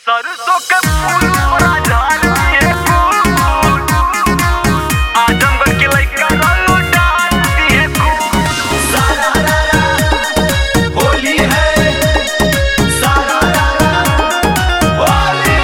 सरसों के फूल बड़ा झाड़ी है फूल आजमगढ़ के लइका रंग डालती है खूब सारा रारा होली है सारा रारा होली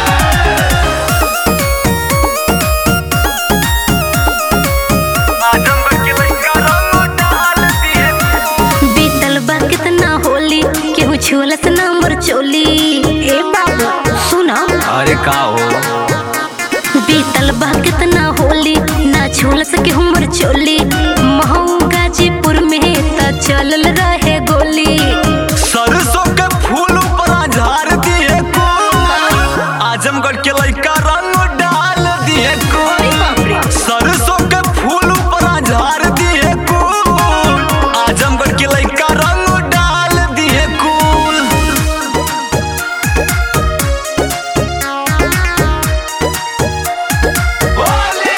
है आजमगढ़ के लइका रंग डालती है खूब बीतल बा कितना होली केहू छुअलस नंबर चोली ए बाबू सुना अरे का हो बीतल बा कितना होली ना छुअलस केहू मर चोली महू गाजीपुर में त चलल रहे गोली सरसों के फूल ऊपर झाड़ दिए को आजमगढ़ के लइका रंग डाल दिए को सरसों के फूल ऊपर झाड़ दिए को आजमगढ़ के लइका रंग डाल दिए कुल होली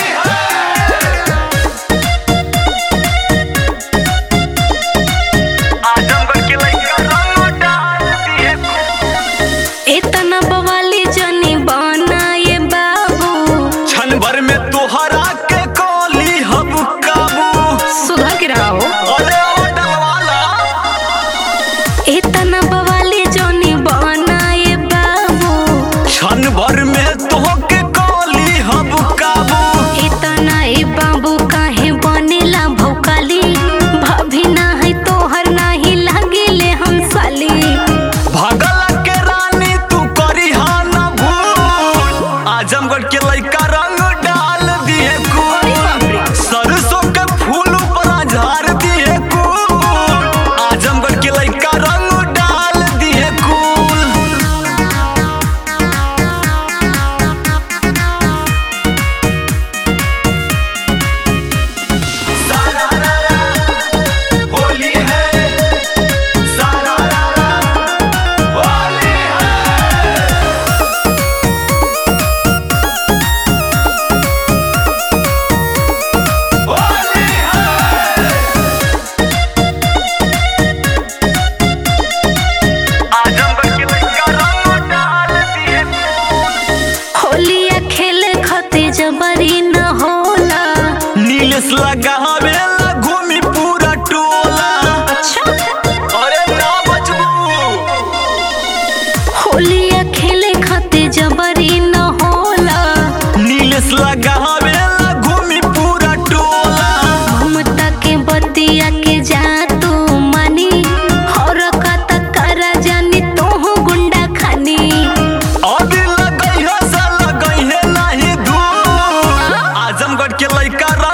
आजमगढ़ के लइका रंग डाल दिए इतना बवाली जनी बना ये बाबू क्षण भर में तोहरा के कोली हब काबू सुधा के रहो अरे ओ डलवाला इतना बवाली जनी बना ये बाबू क्षण भर में तोहके कोली हब काबू इतना ए बाबू काहे बनेला भौकाली भाभी ना है तोहर नाही लागिले हम साली भगल के रानी तू करी हा ना भूल आजमगढ़ के लइका रंग डाल दिए कुल सरसों के फूल ऊपर झाड़ दिए कुल आजमगढ़ के लइका रंग डाल दिए कुल सारा रारा होली है सारा रारा होली है होली है आजमगढ़ के लइका रंग डाल दिए होलिया खेले खते जबरी न होला नीलेश लगावेला घूमी पूरा टोला अच्छा अरे ना बचबू होलिया खेले खते जबरी न होला नीलेश लगावेला घूमी पूरा टोला ममता के बतिया के जा तू मानी और कत करा जानी तोहू गुंडा खानी अभी लगई है सा लगई है नहीं धूल आजमगढ़ के लइका